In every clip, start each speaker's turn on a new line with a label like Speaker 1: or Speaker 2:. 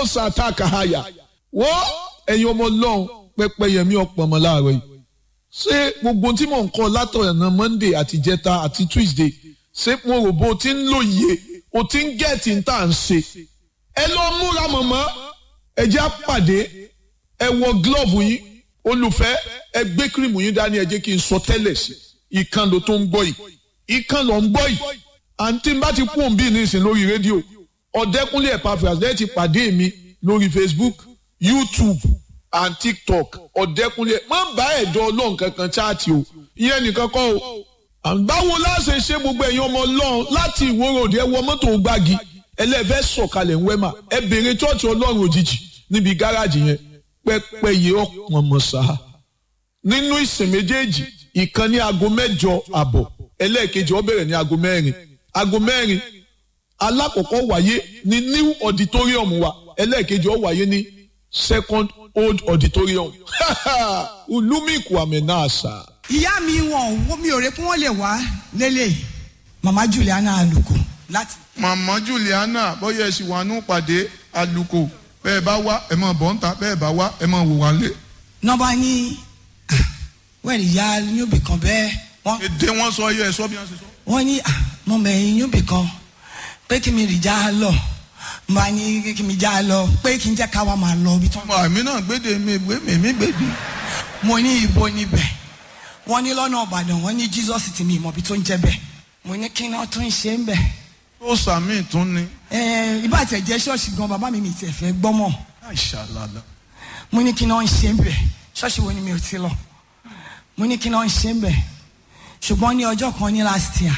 Speaker 1: mọ́sá àtàkàhàyà wọ́ ẹ̀yin ọmọ ọlọ́run pẹ́pẹ́yẹmí ọ̀pọ̀mọ láàárọ̀ yìí ṣé gbogbo tí mò ń kọ́ látọ̀nà monday àti jẹta àti tuesday ṣé mo rò bó o ti ń lòye o ti ń gẹ̀ẹ́tì ń tà ń ṣe ẹ lọ múra mọ̀mọ́ ẹ jẹ́ àpàdé ẹ wọ glove yín olùfẹ́ ẹ gbé kírìmù yín dání ẹ jẹ́ kí n sọ tẹ́lẹ̀ sí ìkan ló tó ń gbọ́ yìí ìkan ló ń gbọ́ yìí àǹtí bá ti kú òǹbí nísìn lórí rédíò ọ̀dẹ́kúnlé Epaphras lẹ́yìn ti pàdé mi lórí Facebook YouTube and TikTok ọ̀dẹ́kúnlé má bá ẹ̀dọ́ ọlọ́run kankan chaati o ìyẹn nìkan kọ́ o báwo láṣẹ ṣe gbogbo ẹ̀yin ọmọ ọlọ́run láti ìwòròdì ẹ wọ mọ́tò gbági ẹlẹ́fẹ́ sọ̀kalẹ̀ ńwẹ́mà ẹ bèrè chọ́ọ̀chì ọlọ́run òjijì níbi gáràjì yẹn pẹ́pẹ́yẹ ọ̀pọ̀ mọ̀sá nínú ìsìn méjèèjì ìkan ní aago mẹ́jọ àbọ̀ ẹlẹ́ẹ̀kejì ó bẹ̀rẹ̀ ní aago mẹ́rin aago mẹ́rin alákọ̀ọ́kọ́ wáyé ní new auditorium wa ẹlẹ́ẹ̀kejì ó wáyé ní second old auditorium olúmíkù àmẹ́nàṣà.
Speaker 2: ìyá mi wọn mi ò rè pé wọn lè wá lélẹ̀ mama Juliana Aluko láti.
Speaker 3: màmá Juliana bóyá ẹ sì wà nù pàdé Aluko bẹ́ẹ̀ bá wá ẹ máa bọ̀ ń ta bẹ́ẹ̀ bá wá ẹ máa wò wá lé.
Speaker 2: nọ́ba ní wẹ́ẹ̀rì ìyá yóòbí kan bẹ́ẹ̀ wọ́n
Speaker 3: èdè wọn sọ yẹ ẹ sọ bí wọn ṣe sọ.
Speaker 2: wọ́n ní mo mẹ̀yìn yóòbí kan pé kí mi rì já lọ mo bá ní kí mi já lọ pé kí n jẹ́ ká wa máa lọ ibi tí wọ́n.
Speaker 3: àmì náà gbéde mi gbé mi mi gbèdé.
Speaker 2: mo ní ibo níbẹ̀ wọ́n ní lọ́nà Ìbàdàn wọ́n ní Jesus ti mi ìmọ̀ bí tó ń jẹ́ bẹ́ẹ̀ mo ní kí náà tó ń ṣe ń bẹ̀.
Speaker 3: tó sàmì tún ni.
Speaker 2: ẹ ibà tẹ̀ jẹ́ ṣọ́ọ̀ṣì gan bàbá mi mi tẹ̀ fẹ́ gbọ́mọ̀
Speaker 3: àìṣàlàlà.
Speaker 2: mo ní kí náà ń ṣe ń bẹ̀ ṣọ́ọ̀ṣì wo ni mi ò ti lọ mo ní kí náà ń ṣe ń bẹ̀ ṣùgbọ́n ní ọjọ́ kan ní last year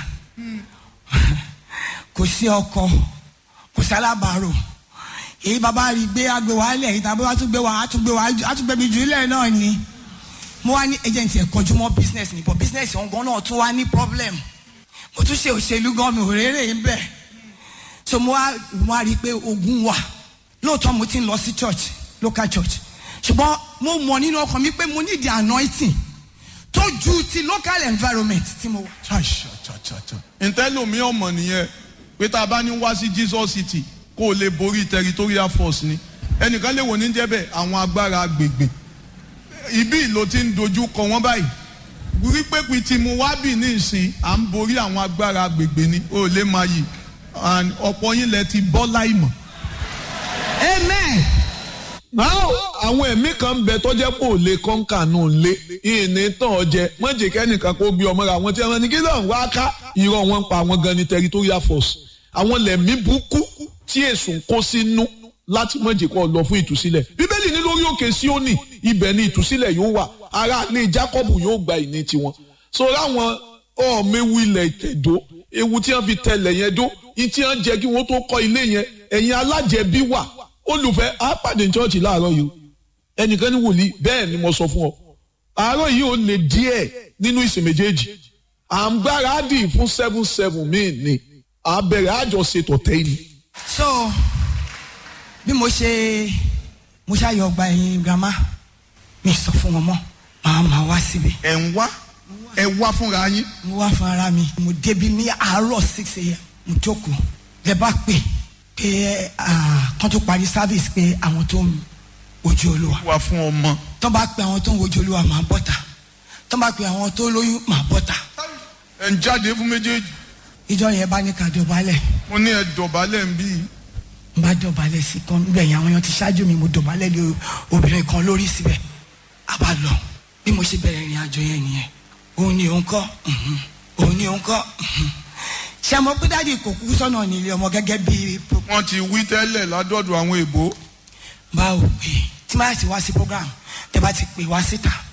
Speaker 2: kò sí ọkọ kò sí alábàárò èyí bàbá rí gbé agbè wá lẹ̀ èyí tàbí wàá tún gbé wá á tún gbé wá á tún gbé mi jù ilẹ̀ náà ni mo wá ní agent ẹ̀ kọjú mọ́ business ni but business ọ̀hún gan náà tún wá ní problem mo tún ṣe òṣèlú gan mi ò rérè ń bẹ̀ so mo wá mo wá rí i pé ogun wà lóòótọ́ mo ti ń lọ sí church local church ṣùgbọ́n mo mọ̀ nínú ọkàn mi pé mo need the anointing tó ju ti local environment tí mo wà.
Speaker 3: ntẹ́lómi ọmọ nìyẹn pé tá a bá ní wá sí Jesus City kó o lè borí territorial force ni ẹnìkan lè wò ní jẹ́bẹ̀ àwọn agbára agbègbè ibi ló ti ń dojú kọ wọ́n báyìí wípé pé tí mo wá bì ní ìsìn à ń borí àwọn agbára agbègbè ni ó lè máa yìí and ọ̀pọ̀ yín lẹ ti bọ́ láìmọ̀.
Speaker 2: amen.
Speaker 1: Now àwọn ẹ̀mí kan ń bẹ tó jẹ́ kó lè kọ́ńkà nù lé ìní tán ọjẹ́ mọ̀jẹ̀ kẹ́nìkan kó gbé ọmọ rẹ̀ àwọn tí wọ́n ní kí lóun wá ká irọ́ wọn pa àwọn gan ni territorial force àwọn lẹ̀mí burúkú tí èsùn ń kó sínú láti mọ̀jẹ̀ kó lọ fún ìtúsílẹ̀ bíbélì ní lórí òkè Síónì ibẹ̀ ni ìtúsílẹ̀ yóò wà ará ní Jákọ́bù yóò gba ìní tiwọn so láwọn ọ̀ọ́mẹ́wù ilẹ̀ ìtẹ̀dó ewu tí wọ́n fi tẹlẹ̀ yẹn dó ìtí wọ́n jẹ́ kí wọ́n tó kọ́ ilé yẹn ẹ̀yin alájẹbí wà olùfẹ́ á pàdé chọ́ọ̀chì láàárọ̀ yìí ẹnìkan ní wòlíì bẹ́ẹ̀ ni mo sọ fún ọ àárọ̀ yìí ó lè díẹ̀ nínú ìsìn méjèèjì à ń gbáradì fún seven seven míì ni à bẹ̀rẹ̀ àjọṣe tọ̀tẹ́ yìí.
Speaker 2: so bí mo ṣe mo ṣàyọ̀ ọgbà ẹ̀yìn grandma mi sọ fún wọn mọ́ màá máa wá síbi.
Speaker 3: ẹ̀ ń wá ẹ wá fúnra yín.
Speaker 2: mo wá fún ara mi mo débi ní àárọ̀ six a.m. mo jókòó lẹ bá pè pé kán tó parí service pé àwọn tó ń wojú olúwa
Speaker 3: wá fún ọmọ.
Speaker 2: tó bá pe àwọn tó ń wojú olúwa máa bọ́ta tó bá pe àwọn tó lóyún máa bọ́ta
Speaker 3: ẹ̀ ń jáde fún méjèèjì.
Speaker 2: ìjọ yẹn bá ní ká dọ̀bálẹ̀
Speaker 3: mo ní ẹ dọ̀bálẹ̀ ń bí.
Speaker 2: n bá dọ̀bálẹ̀ sí kan níbẹ̀ yẹn àwọn èèyàn ti ṣáájú mi mo dọ̀bálẹ̀ lé obìnrin kan lórí síbẹ̀ a bá lọ bí mo ṣe bẹ̀rẹ̀ ìrìn àjò yẹn nìyẹn òun ni òun kọ́ òun ni òun kọ́ ṣe mo pé dáàdi kò kú sọ́nà nílé ọmọ gẹ́gẹ́ bí.
Speaker 3: wọ́n ti wí tẹ́lẹ̀ ládọ́dọ̀ àwọn èbó.
Speaker 2: báwo pé tí máa ti wá sí program tẹ bá ti pè wá síta